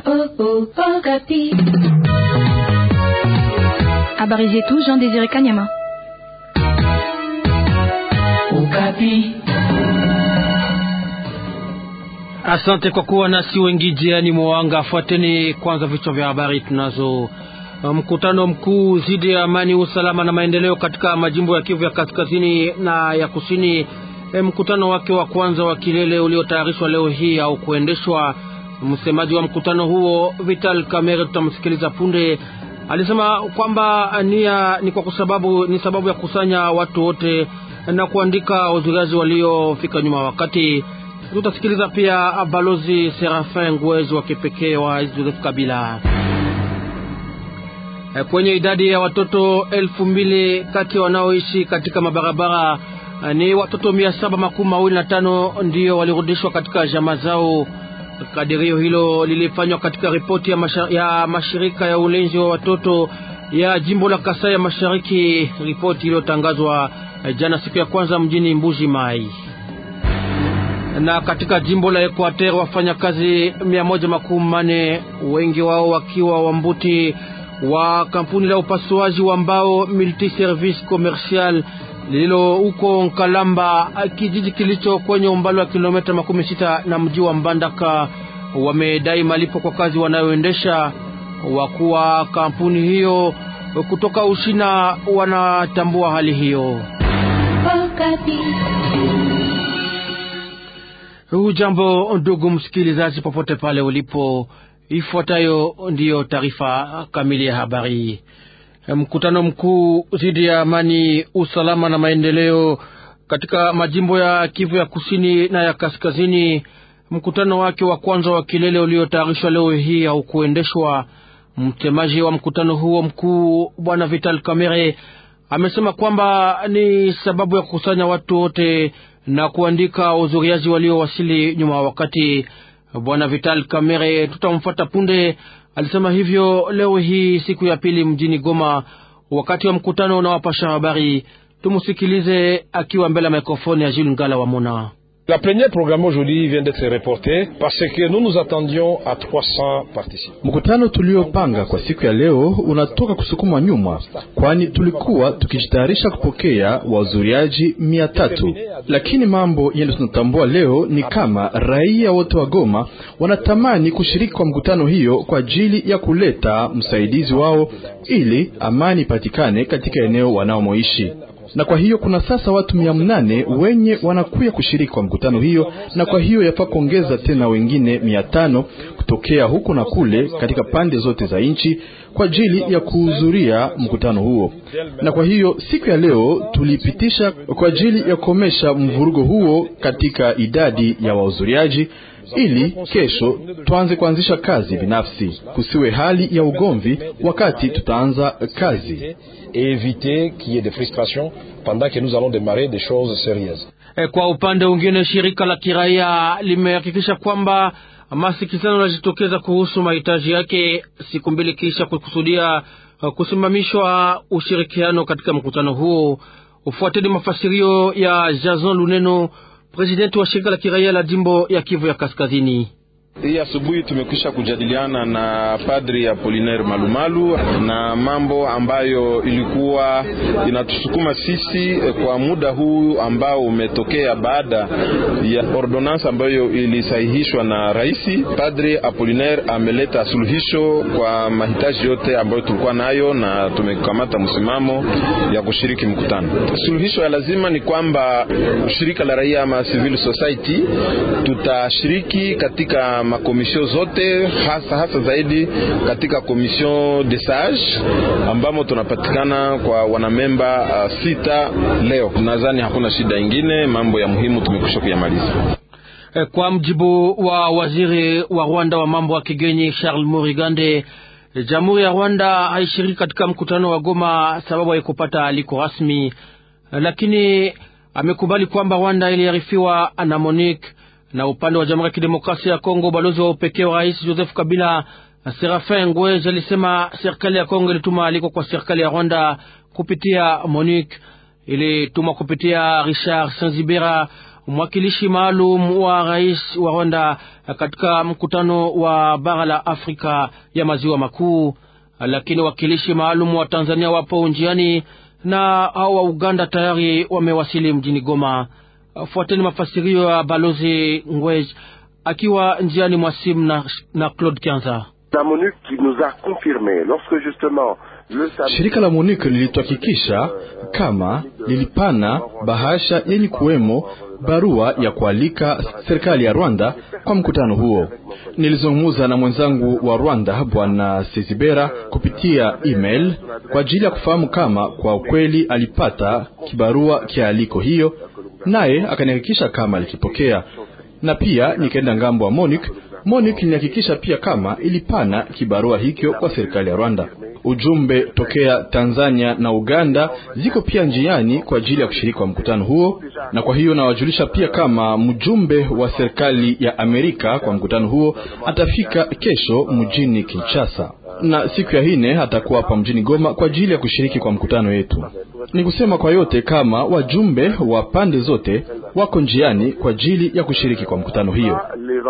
Habari zetu Jean Désiré Kanyama. Okapi. Asante kwa kuwa nasi wengi jiani mwanga. Fuateni kwanza vichwa vya habari tunazo. Mkutano mkuu zidi ya amani, usalama na maendeleo katika majimbo ya Kivu ya kaskazini na ya kusini. E, mkutano wake wa kwanza wa kilele uliotayarishwa leo hii au kuendeshwa. Msemaji wa mkutano huo Vital Kamerhe, tutamsikiliza punde, alisema kwamba nia ni kwa sababu ni sababu ya kukusanya watu wote na kuandika wahudhuriaji waliofika nyuma wakati. Tutasikiliza pia balozi Serafin Ngwezi wa kipekee wa Joseph Kabila. Kwenye idadi ya watoto elfu mbili kati ya wanaoishi katika mabarabara ni watoto mia saba makumi mawili na tano ndiyo walirudishwa katika jamaa zao. Kadirio hilo lilifanywa katika ripoti ya, mashar ya mashirika ya ulinzi wa watoto ya jimbo la Kasai ya Mashariki, ripoti iliyotangazwa jana siku ya kwanza mjini Mbuji Mai. Na katika jimbo la Equateur wafanyakazi mia moja makumi mane wengi wao wakiwa wambuti wa kampuni la upasuaji wa mbao Multi Service Commercial lililo huko Nkalamba, kijiji kilicho kwenye umbali wa kilomita makumi sita na mji wa Mbandaka, wamedai malipo kwa kazi wanayoendesha. Wakuu wa kampuni hiyo kutoka Ushina wanatambua hali hiyo. Hujambo ndugu msikilizaji, popote pale ulipo, ifuatayo ndiyo taarifa kamili ya habari. Mkutano mkuu dhidi ya amani, usalama na maendeleo katika majimbo ya Kivu ya kusini na ya kaskazini. Mkutano wake wa kwanza wa kilele uliotayarishwa leo hii au kuendeshwa. Msemaji wa mkutano huo mkuu Bwana Vital Kamerhe amesema kwamba ni sababu ya kukusanya watu wote na kuandika wahudhuriaji waliowasili nyuma wakati. Bwana Vital Kamerhe, tutamfuata punde alisema hivyo leo hii siku ya pili mjini Goma, wakati wa mkutano na wapasha habari. Tumusikilize akiwa mbele ya mikrofoni ya Jules Ngala wa Mona. La plénière programmée aujourd'hui vient d'être reportée parce que nous nous attendions à 300 participants. Mkutano tuliopanga kwa siku ya leo unatoka kusukumwa nyuma, kwani tulikuwa tukijitayarisha kupokea wahudhuriaji mia tatu, lakini mambo yale tunatambua leo ni kama raia wote wa Goma wanatamani kushiriki kwa mkutano hiyo kwa ajili ya kuleta msaidizi wao ili amani ipatikane katika eneo wanaomoishi na kwa hiyo kuna sasa watu mia mnane wenye wanakuya kushiriki kwa mkutano hiyo, na kwa hiyo yafaa kuongeza tena wengine mia tano kutokea huku na kule katika pande zote za nchi kwa ajili ya kuhudhuria mkutano huo. Na kwa hiyo siku ya leo tulipitisha kwa ajili ya kukomesha mvurugo huo katika idadi ya wahudhuriaji ili kesho tuanze kuanzisha kazi binafsi, kusiwe hali ya ugomvi wakati tutaanza kazi et éviter qu'il y ait des frustrations pendant que nous allons démarrer des choses sérieuses. Kwa upande mwingine, shirika la kiraia limehakikisha kwamba masikizano yanajitokeza kuhusu mahitaji yake siku mbili kisha kukusudia kusimamishwa ushirikiano katika mkutano huo. Ufuateni mafasirio ya Jason Luneno, presidenti wa shirika la kiraia la jimbo ya Kivu ya Kaskazini. Hii asubuhi tumekwisha kujadiliana na padri Apolinaire Malumalu na mambo ambayo ilikuwa inatusukuma sisi kwa muda huu ambao umetokea baada ya ordonance ambayo ilisahihishwa na rais. Padri Apolinaire ameleta suluhisho kwa mahitaji yote ambayo tulikuwa nayo, na tumekamata msimamo ya kushiriki mkutano. Suluhisho ya lazima ni kwamba shirika la raia ama civil society tutashiriki katika makomisio zote hasa hasa zaidi katika komision de sage ambamo tunapatikana kwa wanamemba uh, sita. Leo nadhani hakuna shida ingine, mambo ya muhimu tumekwisha kuyamaliza. Kwa mjibu wa waziri wa Rwanda wa mambo ya kigeni Charles Murigande, jamhuri ya Rwanda haishiriki katika mkutano wa Goma sababu haikupata aliko rasmi, lakini amekubali kwamba Rwanda iliarifiwa na Monique na upande wa Jamhuri ya Kidemokrasia ya Kongo, balozi wa upekee wa Rais Joseph Kabila Serafin Ngwezi alisema serikali ya Kongo ilituma aliko kwa serikali ya Rwanda kupitia Monique, ilituma kupitia Richard Sanzibera, mwakilishi maalum wa rais wa Rwanda katika mkutano wa bara la Afrika ya maziwa makuu, lakini wakilishi maalum wa Tanzania wapo njiani na hao wa Uganda tayari wamewasili mjini Goma. Fuateni mafasirio ya balozi Ngwej akiwa njiani mwa simu na, na Claude Kianza. Shirika la MONUC lilituhakikisha kama lilipana bahasha yenye kuwemo barua ya kualika serikali ya Rwanda kwa mkutano huo. Nilizungumza na mwenzangu wa Rwanda Bwana Sezibera kupitia email kwa ajili ya kufahamu kama kwa ukweli alipata kibarua kialiko hiyo, naye akanihakikisha kama alikipokea, na pia nikaenda ngambo wa MONUC. MONUC ilihakikisha pia kama ilipana kibarua hicho kwa serikali ya Rwanda. Ujumbe tokea Tanzania na Uganda ziko pia njiani kwa ajili ya kushiriki kwa mkutano huo, na kwa hiyo nawajulisha pia kama mjumbe wa serikali ya Amerika kwa mkutano huo atafika kesho mjini Kinshasa, na siku ya ine atakuwa hapa mjini Goma kwa ajili ya kushiriki kwa mkutano wetu. Ni kusema kwa yote kama wajumbe wa pande zote wako njiani kwa ajili ya kushiriki kwa mkutano hiyo.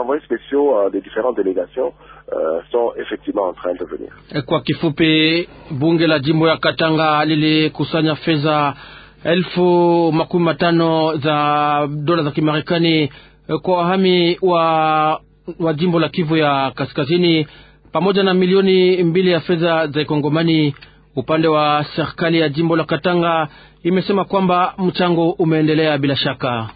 Kwa kifupi, bunge la jimbo ya Katanga lilikusanya fedha elfu makumi matano za dola za Kimarekani kwa wahami wa, wa jimbo la Kivu ya Kaskazini pamoja na milioni mbili ya fedha za Kongomani. Upande wa serikali ya jimbo la Katanga imesema kwamba mchango umeendelea bila shaka.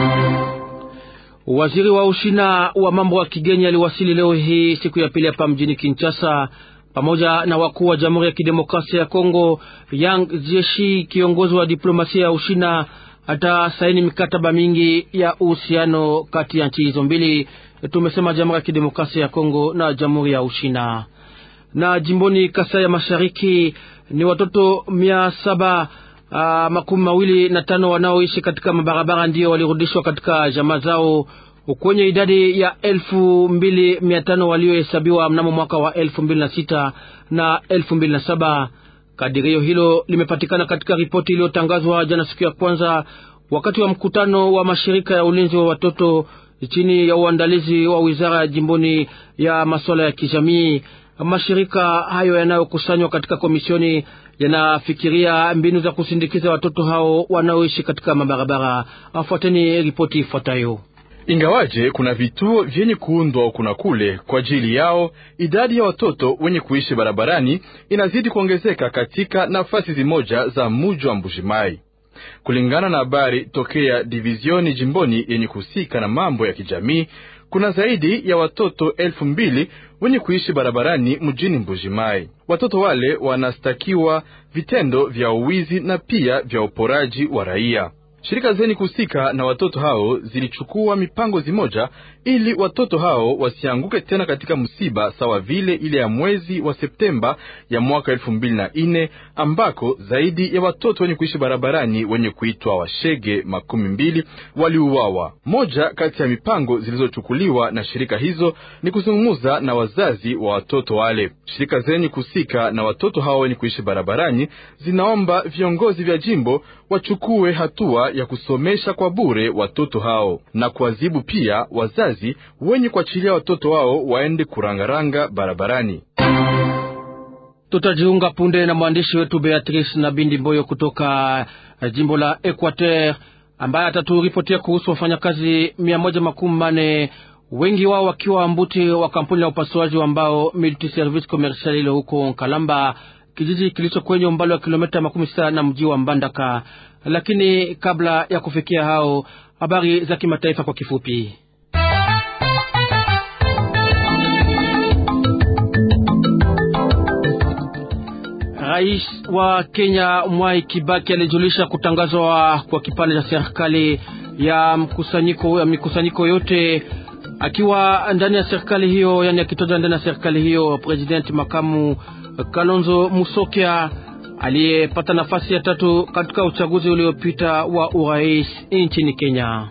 Waziri wa Ushina wa mambo ya kigeni aliwasili leo hii siku ya pili hapa mjini Kinshasa pamoja na wakuu wa Jamhuri ya Kidemokrasia ya Kongo. Yang Jieshi, kiongozi wa diplomasia ya Ushina, atasaini mikataba mingi ya uhusiano kati ya nchi hizo mbili, tumesema Jamhuri ya Kidemokrasia ya Kongo na Jamhuri ya Ushina. Na jimboni Kasai ya Mashariki ni watoto mia saba Uh, makumi mawili na tano wanaoishi katika mabarabara ndio walirudishwa katika jamaa zao kwenye idadi ya elfu mbili mia tano waliohesabiwa mnamo mwaka wa elfu mbili na sita na elfu mbili na saba. Kadirio hilo limepatikana katika ripoti iliyotangazwa jana siku ya kwanza wakati wa mkutano wa mashirika ya ulinzi wa watoto chini ya uandalizi wa wizara ya jimboni ya masuala ya kijamii. Mashirika hayo yanayokusanywa katika komisioni yanafikiria mbinu za kusindikiza watoto hao wanaoishi katika mabarabara. Afuateni ripoti ifuatayo. Ingawaje kuna vituo vyenye kuundwa kuna kule kwa ajili yao, idadi ya watoto wenye kuishi barabarani inazidi kuongezeka katika nafasi zimoja za muji wa Mbujimai, kulingana na habari tokea divizioni jimboni yenye kuhusika na mambo ya kijamii. Kuna zaidi ya watoto elfu mbili wenye kuishi barabarani mjini Mbujimai. Watoto wale wanastakiwa vitendo vya uwizi na pia vya uporaji wa raia. Shirika zenye kuhusika na watoto hao zilichukua mipango zimoja ili watoto hao wasianguke tena katika msiba sawa vile ile ya mwezi wa Septemba ya mwaka elfu mbili na nne ambako zaidi ya watoto wenye kuishi barabarani wenye kuitwa washege makumi mbili waliuawa. Moja kati ya mipango zilizochukuliwa na shirika hizo ni kuzungumza na wazazi wa watoto wale. Shirika zenye kuhusika na watoto hao wenye kuishi barabarani zinaomba viongozi vya jimbo wachukue hatua ya kusomesha kwa bure watoto hao na kuadhibu pia wazazi wenye kuachilia watoto wao waende kurangaranga barabarani. Tutajiunga punde na mwandishi wetu Beatrice na Bindi Mboyo kutoka jimbo la Equateur ambaye ataturipotia kuhusu wafanyakazi mia moja makumi mane wengi wao wakiwa mbuti wa kampuni la upasuaji wa mbao Multiservice Commercial ile huko Kalamba, kijiji kilicho kwenye umbali wa kilomita makumi sita na mji wa Mbandaka. Lakini kabla ya kufikia hao, habari za kimataifa kwa kifupi. Rais wa Kenya Mwai Kibaki alijulisha kutangazwa kwa kipande cha serikali ya mkusanyiko ya mikusanyiko yote akiwa ndani ya serikali hiyo, yani akitoka ndani ya serikali hiyo, president makamu Kalonzo Musyoka aliyepata nafasi ya tatu katika uchaguzi uliopita wa urais nchini Kenya.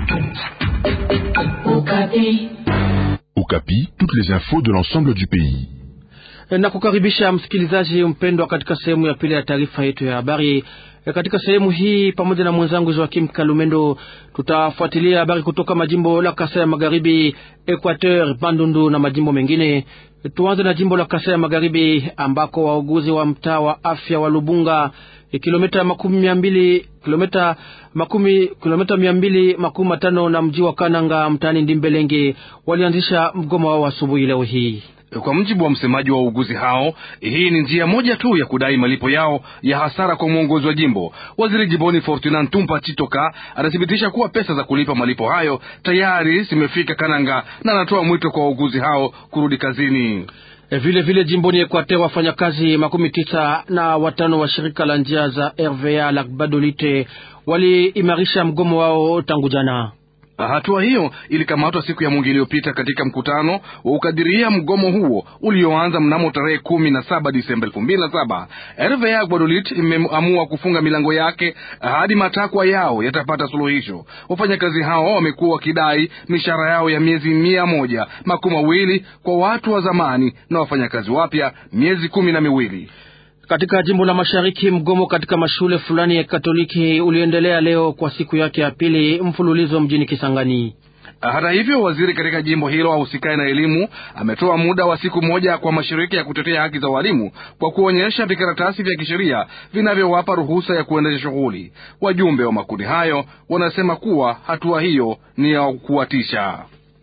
Okapi. Okapi, toutes les infos de l'ensemble du pays. Na kukaribisha msikilizaji mpendwa katika sehemu ya pili ya taarifa yetu ya habari. Katika sehemu hii pamoja na mwenzangu Joakim Kalumendo tutafuatilia habari kutoka majimbo la Kasai ya Magharibi, Equateur, Bandundu na majimbo mengine. Tuanze na jimbo la Kasai ya Magharibi ambako wauguzi wa mtaa wa afya wa Lubunga kilomita makumi mia mbili kilomita makumi kilomita mia mbili makumi matano na mji wa Kananga mtaani Ndimbelenge walianzisha mgomo wao asubuhi leo hii. Kwa mujibu wa msemaji wa wauguzi hao, hii ni njia moja tu ya kudai malipo yao ya hasara kwa mwongozi wa jimbo. Waziri jimboni Fortuna Ntumpa Chitoka anathibitisha kuwa pesa za kulipa malipo hayo tayari zimefika Kananga na anatoa mwito kwa wauguzi hao kurudi kazini. E, vile vile jimboni Equateur wafanyakazi makumi tisa na watano wa shirika la njia za RVA la Badolite waliimarisha mgomo wao tangu jana. Hatua hiyo ilikamatwa siku ya Mungu iliyopita katika mkutano wa ukadiria mgomo huo ulioanza mnamo tarehe kumi na saba Disemba elfu mbili na saba. RVA Guadolit imeamua kufunga milango yake hadi matakwa yao yatapata suluhisho. Wafanyakazi hao wamekuwa wakidai mishahara yao ya miezi mia moja makumi mawili kwa watu wa zamani na wafanyakazi wapya miezi kumi na miwili. Katika jimbo la mashariki mgomo katika mashule fulani ya Katoliki uliendelea leo kwa siku yake ya pili mfululizo mjini Kisangani. Hata hivyo, waziri katika jimbo hilo ahusikaye na elimu ametoa muda wa siku moja kwa mashirika ya kutetea haki za walimu kwa kuonyesha vikaratasi vya kisheria vinavyowapa ruhusa ya kuendesha shughuli. Wajumbe wa makundi hayo wanasema kuwa hatua hiyo ni ya kuwatisha.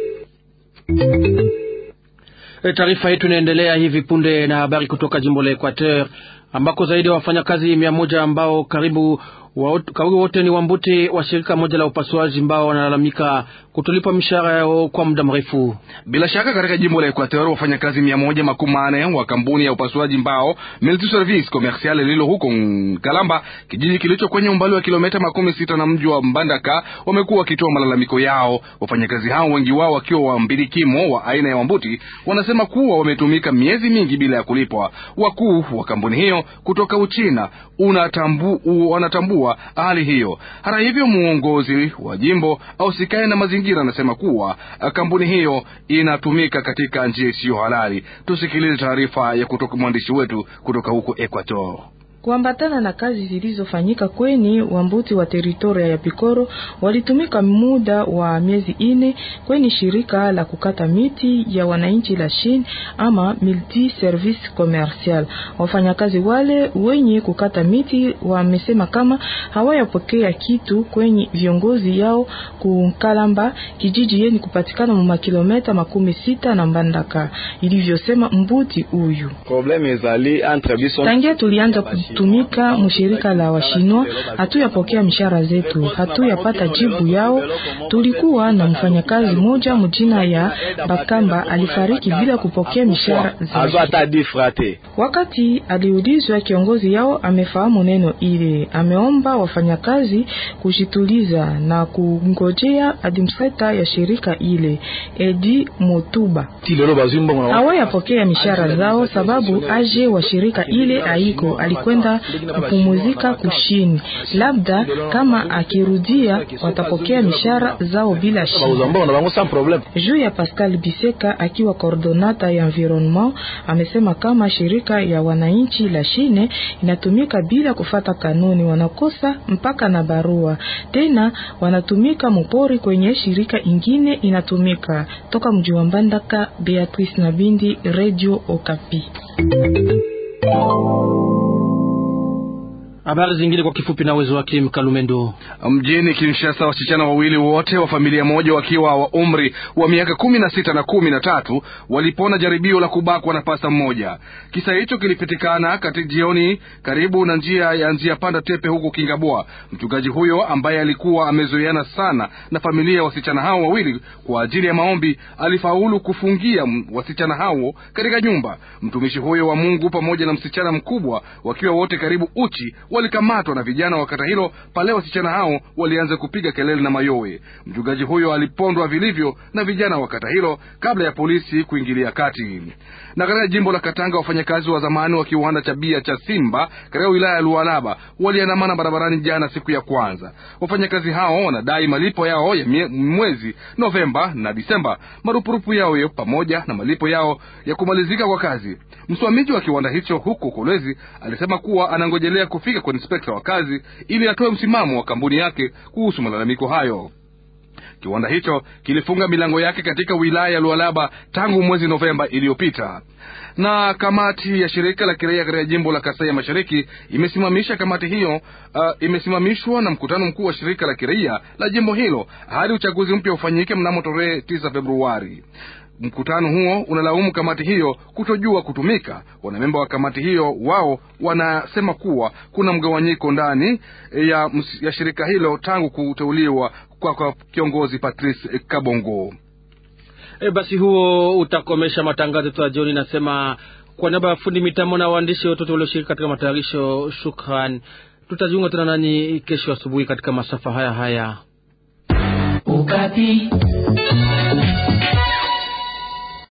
E, taarifa yetu inaendelea hivi punde na habari kutoka jimbo la Equateur ambako zaidi ya wafanyakazi mia moja ambao karibu karibu wote ni wambuti wa shirika moja la upasuaji ambao wanalalamika kutolipa mishahara yao kwa muda mrefu. Bila shaka katika jimbo la Equateur wafanyakazi mia moja makumi manne wa kampuni ya upasuaji mbao Multiservice Commercial lililo huko Kalamba, kijiji kilicho kwenye umbali wa kilomita makumi sita na mji wa Mbandaka, wamekuwa wakitoa malalamiko yao. Wafanyakazi hao wengi wao wakiwa wa mbilikimo wa aina ya wambuti wanasema kuwa wametumika miezi mingi bila ya kulipwa. Wakuu wa kampuni hiyo kutoka Uchina unatambu, wanatambua hali hiyo. Hata hivyo, muongozi wa jimbo ausikae na mazingira anasema kuwa kampuni hiyo inatumika katika njia isiyo halali. Tusikilize taarifa ya kutoka mwandishi wetu kutoka huko Equator. Kuambatana na kazi zilizofanyika kweni wambuti wa teritoria ya Pikoro walitumika muda wa miezi ine kweni shirika la kukata miti ya wananchi la Chine ama Multi Service Commercial. Wafanyakazi wale wenye kukata miti wamesema kama hawayapokea kitu kwenye viongozi yao kukalamba, kijiji yeni kupatikana mu makilometa makumi sita na Mbandaka, ilivyosema mbuti huyu. Tangia tulianza tumika mushirika la washinwa hatuyapokea mishahara zetu, hatuyapata jibu yao. Tulikuwa na mfanyakazi moja mjina ya Bakamba alifariki bila kupokea mishahara zake. Wakati aliulizwa, kiongozi yao amefahamu neno ile, ameomba wafanyakazi kujituliza na kungojea administrator ya shirika ile Edi Motuba. Hawayapokea mishahara zao sababu aje wa shirika ile aiko alikwenda kupumuzika kushini, labda kama akirudia watapokea mishahara zao bila shida. Juu ya Pascal Biseka akiwa coordonata ya environnement amesema kama shirika ya wananchi la Shine inatumika bila kufata kanuni, wanakosa mpaka na barua tena, wanatumika mupori kwenye shirika ingine inatumika. Toka mji wa Mbandaka, Beatrice Nabindi, Radio Okapi. Habari zingine kwa kifupi na uwezo wake Mkalumendo. Mjini Kinshasa, wasichana wawili wote wa familia moja wakiwa wa umri wa miaka kumi na sita na kumi na tatu walipona jaribio la kubakwa na pasta mmoja. Kisa hicho kilipitikana kati jioni karibu na njia ya njia panda tepe huko Kingabwa. Mchungaji huyo ambaye alikuwa amezoeana sana na familia ya wasichana hao wawili kwa ajili ya maombi alifaulu kufungia wasichana hao katika nyumba. Mtumishi huyo wa Mungu pamoja na msichana mkubwa wakiwa wote karibu uchi walikamatwa na vijana wa kata hilo pale wasichana hao walianza kupiga kelele na mayowe. Mchungaji huyo alipondwa vilivyo na vijana wa kata hilo kabla ya polisi kuingilia kati. Na katika jimbo la Katanga, wafanyakazi wa zamani wa kiwanda cha bia cha Simba katika wilaya ya Lualaba waliandamana barabarani jana, siku ya kwanza. Wafanyakazi hao wanadai malipo yao ya mie, mwezi Novemba na Disemba, marupurupu yao yo pamoja na malipo yao ya kumalizika kwa kazi. Msimamizi wa kiwanda hicho huko Kolwezi alisema kuwa anangojelea kufika kwa inspekta wa kazi ili atoe msimamo wa kampuni yake kuhusu malalamiko hayo. Kiwanda hicho kilifunga milango yake katika wilaya ya Lualaba tangu mwezi Novemba iliyopita. Na kamati ya shirika la kiraia katika jimbo la Kasai ya Mashariki imesimamisha kamati hiyo uh, imesimamishwa na mkutano mkuu wa shirika la kiraia la jimbo hilo hadi uchaguzi mpya ufanyike mnamo tarehe 9 Februari. Mkutano huo unalaumu kamati hiyo kutojua kutumika. Wanamemba wa kamati hiyo wao wanasema kuwa kuna mgawanyiko ndani ya, ya shirika hilo tangu kuteuliwa kwa, kwa kiongozi Patrice Kabongo. E, basi huo utakomesha matangazo yetu ya jioni. Nasema kwa niaba ya fundi mitambo na waandishi wote walioshiriki katika matayarisho, shukran. Tutajiunga tena nani kesho asubuhi katika masafa haya haya. Ukapi.